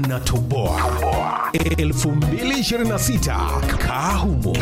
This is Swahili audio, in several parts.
tunatoboa 2026 kahumo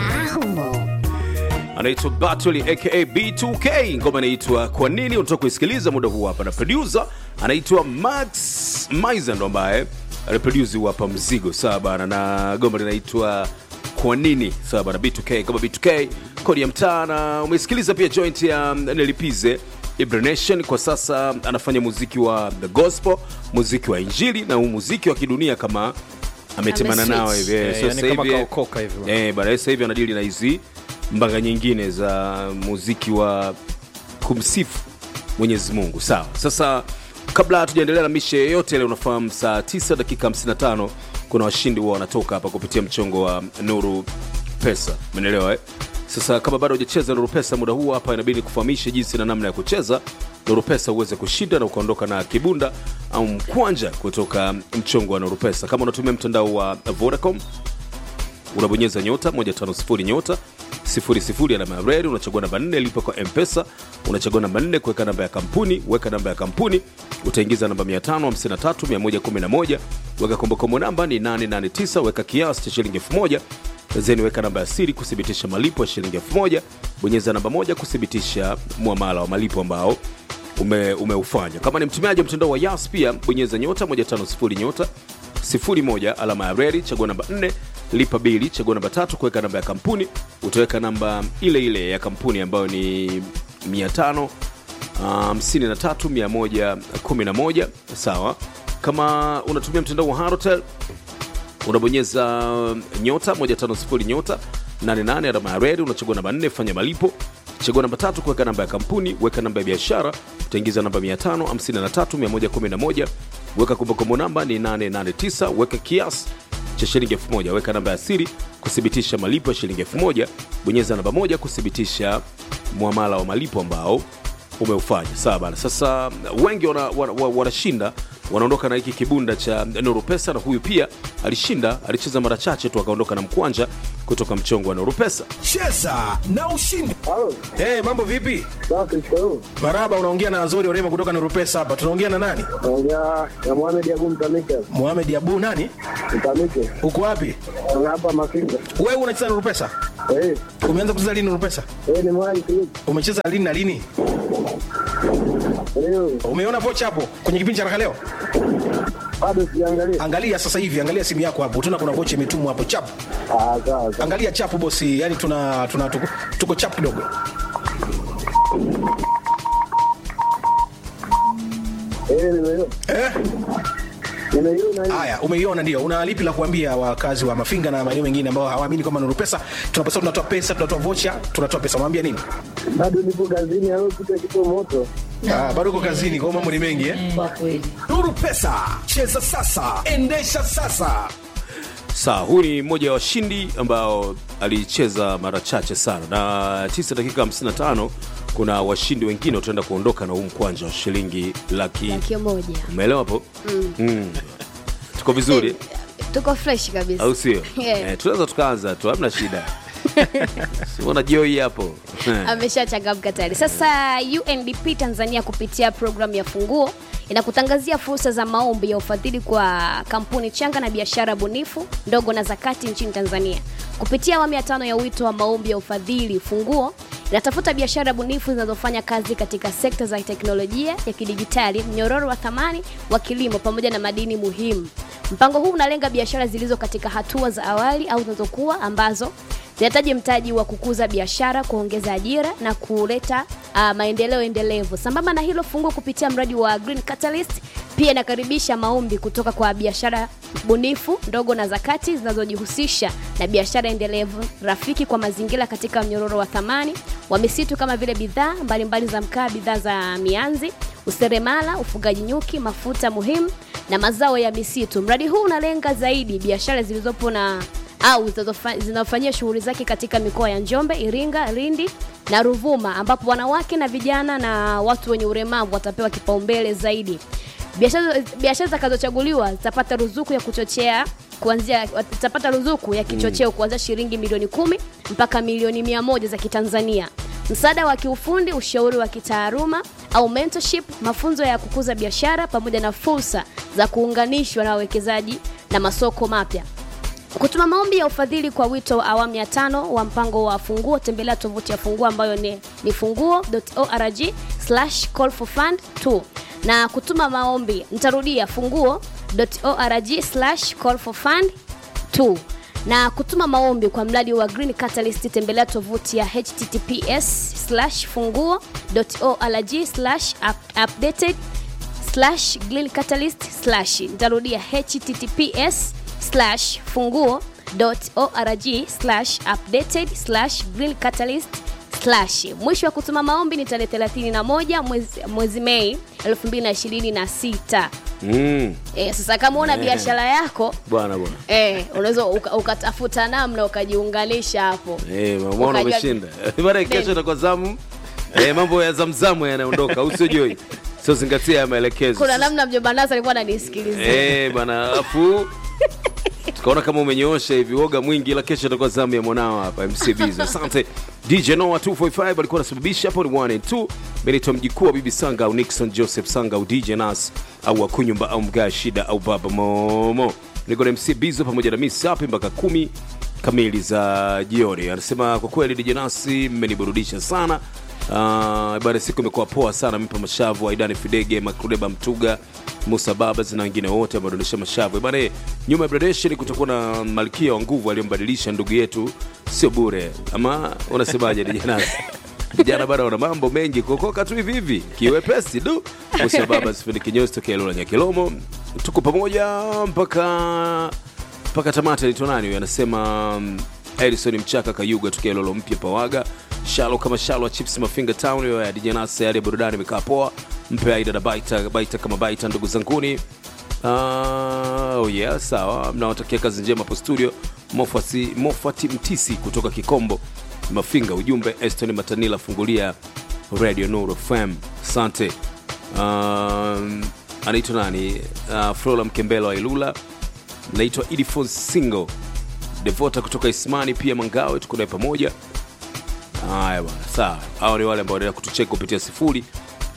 anaitwa Batuli aka B2K, ngoma inaitwa kwa nini. Unatoka kuisikiliza muda huu hapa, na producer anaitwa Max Mizer ndo ambaye anaproduce huu hapa mzigo sawa bana, na goma linaitwa kwa nini sawa bana, B2K kama B2K, kodi ya mtaa. Na umesikiliza pia joint ya Nelipize Ibra Nation. Kwa sasa anafanya muziki wa the gospel, muziki wa injili na huu muziki wa kidunia kama ametemana Ameswitch. nao hivi Eh, So yani sasa kama hivi- kaokoka hivi bwana. Eh, bana sasa hivi anadili na hizi mbanga nyingine za muziki wa kumsifu Mwenyezi Mungu. Sawa. Sasa kabla hatujaendelea na mishe yoyote ile, unafahamu saa 9 dakika 55 kuna washindi huwa wanatoka hapa kupitia mchongo wa Nuru Pesa. Umeelewa eh? Sasa kama bado hujacheza Nuru Pesa muda huu hapa, inabidi kufahamisha jinsi na namna ya kucheza Nuru Pesa uweze kushinda na ukaondoka na kibunda au mkwanja kutoka mchongo wa Nuru Pesa. Kama unatumia mtandao wa Vodacom unabonyeza nyota 150 nyota 00 alama ya reli, unachagua namba 4 lipa kwa mpesa, unachagua namba 4 kuweka namba ya kampuni, weka namba ya kampuni, utaingiza namba 553111, weka kombokombo namba ni 889, weka kiasi cha shilingi 1000 zeni weka namba ya siri kuthibitisha malipo ya shilingi 1000, bonyeza namba moja kuthibitisha muamala wa malipo ambao ume, umeufanya. Kama ni mtumiaji wa mtandao wa Yas pia bonyeza nyota 150 nyota 01 alama ya reli, chagua namba 4 lipa bili, chagua namba tatu kuweka namba ya kampuni, utaweka namba ile ile ya kampuni ambayo ni 500 53 111 sawa. Kama unatumia mtandao wa Halotel unabonyeza nyota 150 nyota 88 alama ya reli, unachagua namba 4 fanya malipo, chagua namba tatu kuweka namba ya kampuni, weka namba ya biashara, utaingiza namba 553111 weka kumbukumbu namba ni 889 weka kiasi cha shilingi 1000 weka namba ya siri kuthibitisha malipo ya shilingi 1000 bonyeza namba moja kuthibitisha muamala wa malipo ambao umeufanya sawa bana sasa wengi wanashinda wana, wana, wanashinda, wanaondoka na hiki kibunda cha nuru pesa na huyu pia alishinda alicheza mara chache tu akaondoka na mkwanja kutoka mchongo wa nuru pesa cheza na ushindi Halo, Hey, mambo vipi? safi shikamoo. Maraba, unaongea na Azori Orema kutoka Nurupesa hapa. Tunaongea na nani? Naongea na Mohamed Abu Mtamike. Mohamed Abu nani? Mtamike. Uko wapi? Naongea hapa Mafinga. Wewe unacheza Nurupesa? Eh, Umeanza kucheza lini Nurupesa? eh ni mwai tu. Umecheza lini na lini? Leo Umeona vocha hapo kwenye kipindi cha Raha leo? bado sijaangalia. Angalia sasa hivi, angalia simu yako hapo. Tuna kuna vocha imetumwa hapo chap. Ah, sawa sawa. Angalia chapu bosi, yani tuna tuna tuko, tuko chap kidogo. Eh, nimeiona. Eh? Nimeiona hii. Haya, umeiona ndio. Una lipi la kuambia wakazi wa Mafinga na maeneo mengine ambao hawaamini kwamba Nuru Pesa tunaposema tunatoa pesa, tunatoa vocha, tunatoa pesa. Mwambie nini? Bado nipo kazini, au kitu kipo moto. Ah, bado uko kazini, kwa hiyo mambo ni mengi eh? Kwa kweli. nuru pesa cheza sasa endesha sasa sawa huyu ni mmoja wa washindi ambao alicheza mara chache sana na 9 dakika 55 kuna washindi wengine wataenda kuondoka na huu mkwanja wa shilingi laki Laki moja. umeelewa hapo mm. tuko vizuri Tuko fresh kabisa. au sio Yeah. eh, tunaweza tukaanza tu hamna shida siona joi hapo ameshachangamka tayari. Sasa UNDP Tanzania kupitia programu ya Funguo inakutangazia fursa za maombi ya ufadhili kwa kampuni changa na biashara bunifu ndogo na zakati nchini Tanzania. Kupitia awamu ya tano ya wito wa maombi ya ufadhili, Funguo inatafuta biashara bunifu zinazofanya kazi katika sekta za teknolojia ya kidijitali, mnyororo wa thamani wa kilimo pamoja na madini muhimu. Mpango huu unalenga biashara zilizo katika hatua za awali au zinazokuwa ambazo zinahitaji mtaji wa kukuza biashara, kuongeza ajira na kuleta uh, maendeleo endelevu. Sambamba na hilo, Funguo kupitia mradi wa Green Catalyst pia inakaribisha maombi kutoka kwa biashara bunifu ndogo na zakati zinazojihusisha na biashara endelevu rafiki kwa mazingira katika mnyororo wa thamani wa misitu kama vile bidhaa mbalimbali za mkaa, bidhaa za mianzi, useremala, ufugaji nyuki, mafuta muhimu na mazao ya misitu. Mradi huu unalenga zaidi biashara zilizopo na au zinazofa- zinafanyia shughuli zake katika mikoa ya Njombe, Iringa, Lindi na Ruvuma, ambapo wanawake na vijana na watu wenye ulemavu watapewa kipaumbele zaidi. Biashara biashara zitakazochaguliwa zitapata ruzuku ya kuchochea kuanzia zitapata ruzuku ya kichocheo kuanzia shilingi milioni kumi mpaka milioni mia moja za Kitanzania. Msaada wa kiufundi, ushauri wa kitaaluma au mentorship, mafunzo ya kukuza biashara pamoja na fursa za kuunganishwa na wawekezaji na masoko mapya kutuma maombi ya ufadhili kwa wito wa awamu ya tano wa mpango wa funguo tembelea tovuti ya funguo ambayo ni, ni funguo.org slash call for fund 2 na kutuma maombi nitarudia funguo.org slash call for fund 2 na kutuma maombi kwa mradi wa green catalyst tembelea tovuti ya https slash funguo.org slash up- updated slash green catalyst slash nitarudia https slash funguo org slash updated slash green catalyst slash mwisho wa kutuma maombi ni tarehe 31 mwezi, mwezi mei 2026 mm. e, sasa kama una biashara yako bwana bwana Eh, unaweza uka- ukatafuta namna ukajiunganisha hapo Eh, mwana Ukajua- umeshinda bana kesho itakuwa zamu eh, mambo ya zamzamu yanaondoka usijoi sio zingatia ya maelekezo kuna namna mjomba nasa alikuwa ananisikilizia Eh, bana afu tukaona kama umenyoosha hivi woga mwingi ila kesho itakuwa zamu ya mwanao hapa mcbs asante dj noa 245 alikuwa anasababisha hapo ni 1 and 2 benito mjikuu wa bibi sanga au nixon joseph sanga au dj nas au akunyumba au mgaa shida au baba momo niko na mc bizo pamoja na miss hapi mpaka kumi kamili za jioni anasema kwa kweli dj nasi mmeniburudisha sana Uh, bana siku imekuwa poa sana mpa mashavu aidani fidege makrudeba mtuga musa babas na wengine wote wamedonesha mashavu bana eh, nyuma ya gradation kutakuwa na malkia wa nguvu aliyombadilisha ndugu yetu sio bure ama unasemaje dijanasi vijana bana wana mambo mengi kuokoka tu hivi hivi kiwepesi du musa babas fundi kinyozi tokea lola nyakilomo tuko pamoja mpaka mpaka tamata alitoa nani huyo anasema mm, edison mchaka kayuga tukia lolo mpya pawaga shalo kama shalo wa chips mafinga town hiyo ya dijanasa yale burudani imekaa poa mpe aida na baita baita kama baita ndugu zanguni Uh, oh yeah, sawa mnawatakia kazi njema hapo studio mofati, mofati mtisi kutoka kikombo mafinga ujumbe eston matanila fungulia radio nuru fm asante um, anaitwa nani uh, flora mkembelo wa ilula naitwa idifon single devota kutoka ismani pia mangawe tuko naye pamoja haya bwana sawa hao ni wale ambao wanaendelea kutucheka kupitia sifuri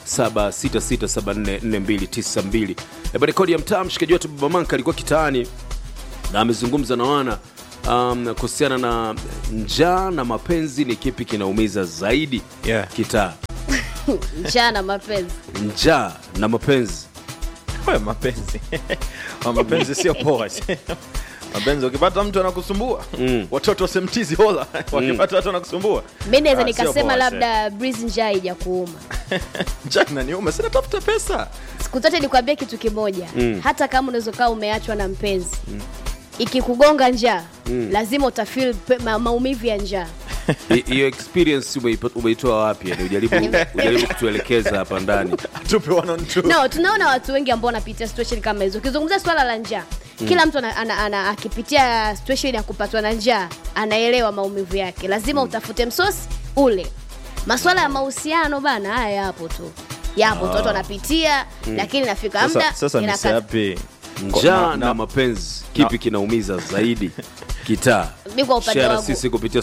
7667449292 eba rekodi ya mtaa mshikaji wetu baba manka alikuwa kitaani na amezungumza na wana um, kuhusiana na njaa na mapenzi ni kipi kinaumiza zaidi Yeah. kitaa njaa na mapenzi njaa na mapenzi Wewe mapenzi Wa mapenzi sio poa mapenzi ukipata mtu anakusumbua Mm. watoto wasemtizi hola wakipata watu anakusumbua mi naweza Ah, sio nikasema poa, labda breeze njaa haija kuuma jana niume sina tafuta pesa siku zote nikwambia kitu kimoja mm. hata kama unaweza ukawa umeachwa na mpenzi mm. ikikugonga njaa mm. lazima utafil ma, maumivu ya njaa Hi- hiyo experience umeipa- umeitoa wapi yani ujaribu, ujaribu kutuelekeza hapa ndani tupe one on two no tunaona watu wengi ambao wanapitia situation kama hizo ukizungumzia swala la njaa kila mtu ana, ana, ana, akipitia situation ya kupatwa na njaa anaelewa maumivu yake lazima utafute msosi ule maswala ya mahusiano bana haya yapo tu yapo tu watu wanapitia lakini nafika sasa, mda sasa inakata- nisiapi njaa na mapenzi kipi kinaumiza zaidi kitaa Mi kwa upande Share wangu sisi kupitia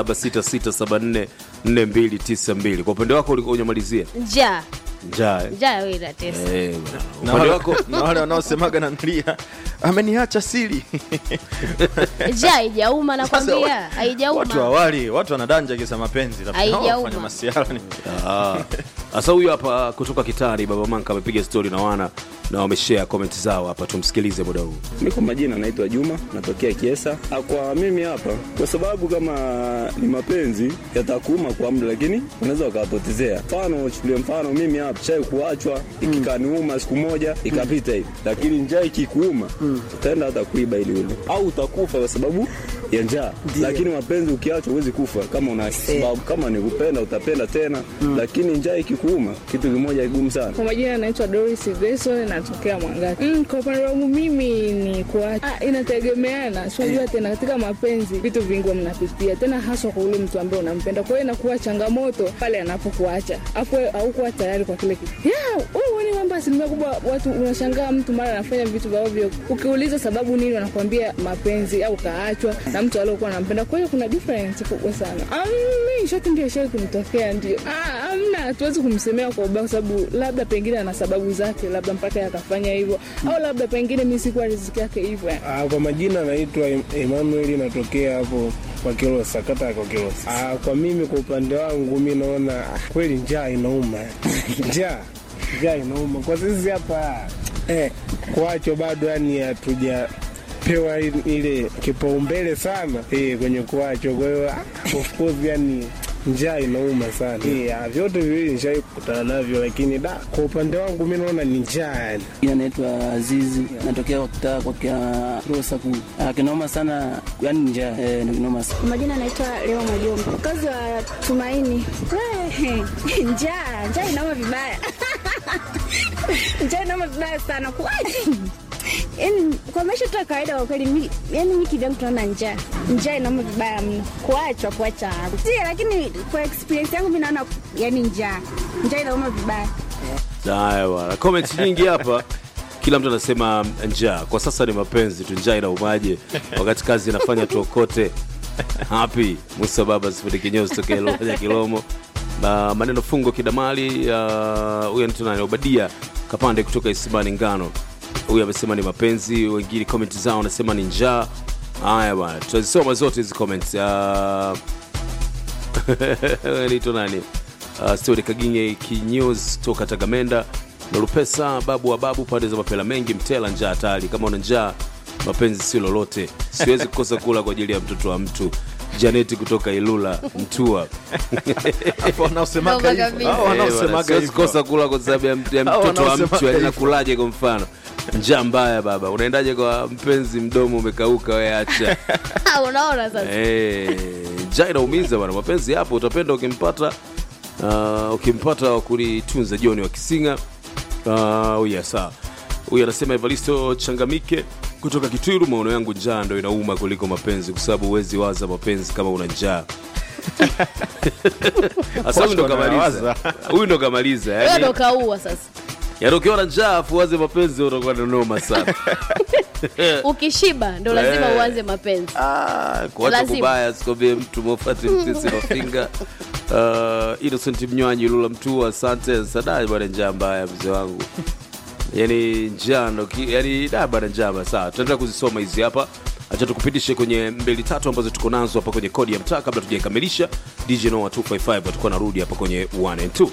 0766744292 kwa upande wako ulikuwa unyamalizia njaa njaa eh? njaa wewe inatesa Eh, bwana. na upande wale, wako na wale wanaosemaga nanulia ameniacha sili njaa haijauma Sasa nakwambia wa- watu haijauma awali watu wanadanja kisa mapenzi rafiki. Hao Haijauma. wafanya masiara ni Ah. sasa huyu hapa kutoka kitari baba manka amepiga stori na wana na wameshare comment zao hapa tumsikilize muda huu Mi kwa majina naitwa Juma, natokea Kiesa. Ah, Kwa mimi hapa, kwa sababu kama ni mapenzi yatakuuma kwa muda, lakini unaweza ukawapotezea. Mfano, chukulie mfano, mimi hapa chai kuachwa ikikaniuma siku moja ikapita hivi, lakini njaa ikikuuma utaenda hata kuiba ili ule, au utakufa kwa sababu ya njaa. Lakini mapenzi ukiachwa huwezi kufa, kama una sababu, kama ni kupenda utapenda tena, lakini njaa ikikuuma, kitu kimoja kigumu sana. Kwa majina naitwa Doris Grayson natokea Mwangati. Mm, kwa upande wangu mimi ni kuacha. Ah, inategemeana. Si unajua tena katika mapenzi vitu vingi huwa mnapitia tena haswa kwa ule mtu ambaye unampenda. Kwa hiyo inakuwa changamoto pale anapokuacha. Hapo haukuwa tayari kwa kile kitu. Yeah, wewe ni mambo asilimia kubwa watu unashangaa mtu mara anafanya vitu vya ovyo. Ukiuliza sababu nini wanakuambia mapenzi au kaachwa na mtu aliyekuwa anampenda. Kwa hiyo kuna difference kubwa sana. Ah, mimi shoti ndio shoti kunitokea ndio. Ah, amna hatuwezi kumsemea kwa ubaya, kwa sababu labda pengine ana sababu zake, labda mpaka yakafanya hivyo, au labda pengine mi sikuwa riziki yake hivyo. Ah, kwa majina naitwa Em- Emmanuel, natokea hapo kwa Kilosa, kata ya kwa Kilosa. Ah, kwa mimi kwa upande wangu mi naona ah, kweli njaa inauma, njaa njaa inauma kwa sisi hapa eh, kwacho bado yani hatujapewa i- ile kipaumbele sana eh, kwenye kuacho. Kwa hiyo ah, of course yani njaa inauma sana eh, ah, vyote viwili nishai kukutana navyo, lakini da, kwa upande wangu mi naona ni njaa yani. Jina naitwa Azizi, natokea kwa kitaa kwa kia Rosa kuu. Ah, kinoma sana, yani njaa eh, ni kinoma sana. Kwa majina naitwa Leo Majomba, mkazi wa Tumaini. We, njaa njaa inauma vibaya njaa inauma vibaya sana kwaje? Yani kwa maisha tu ya kawaida kwa kweli, mi- yani mi kivyangu tunaona njaa njaa inauma vibaya mno, kuachwa kuacha si, lakini kwa experience yangu mi naona yani njaa njaa inauma vibaya. Haya bwana, comments nyingi hapa, kila mtu anasema njaa. Kwa sasa ni mapenzi tu, njaa inaumaje wakati kazi inafanya tuokote. Happy Musa baba sifuri kinyozi tokea Luhaja Kilomo. Uh, maneno fungo kidamali uh, huyu anaitwa nani? Obadia Kapande kutoka Isimani Ngano. Huyu amesema ni mapenzi, wengine comment zao wanasema ni njaa. Haya bwana, tutazisoma zote hizi comments. Uh, naitwa nani uh, stori kaginye kinyozi toka tagamenda nalupesa babu wa babu pande za mapela mengi mtela njaa hatari kama una njaa mapenzi si lolote siwezi kukosa kula kwa ajili ya mtoto wa mtu janeti kutoka ilula mtua Hapo wanaosemaga Noma hivyo. kabisa. Hao Eh, bwana, wanaosemaga siwezi hivyo. kosa kula kwa sababu ya, mt- ya Hao mtoto wa wanaosemaga mtu yani hivyo. nakulaje kwa mfano njaa mbaya baba unaendaje kwa mpenzi mdomo umekauka we acha unaona sasa Eh, njaa inaumiza bwana mapenzi yapo utapenda ukimpata uh, ukimpata wa kulitunza joni wa kisinga uh, uya saa huyu anasema evaristo changamike kutoka kitwiru maono yangu njaa ndo inauma kuliko mapenzi kwa sababu huwezi waza mapenzi kama una njaa Sasa huyu ndo Watu kamaliza wanawaza. huyu ndo kamaliza wewe yani, ndo kaua sasa yani ukiwa na njaa afu waze mapenzi utakuwa na noma sana ukishiba ndo lazima Eh. uanze mapenzi Ah, kuacha Lazima. kubaya sikwambie mtu mofati mtisi mafinga uh, innocent mnywanyi lula mtu asante sadai bwana njaa mbaya mzee wangu yani njaa ndo ki- yani da bwana njaa sawa tutaendelea kuzisoma hizi hapa acha tukupitishe kwenye mbili tatu ambazo tuko nazo hapa kwenye kodi ya mtaa kabla tujaikamilisha dj noa 255 atakuwa narudi hapa kwenye 1 and 2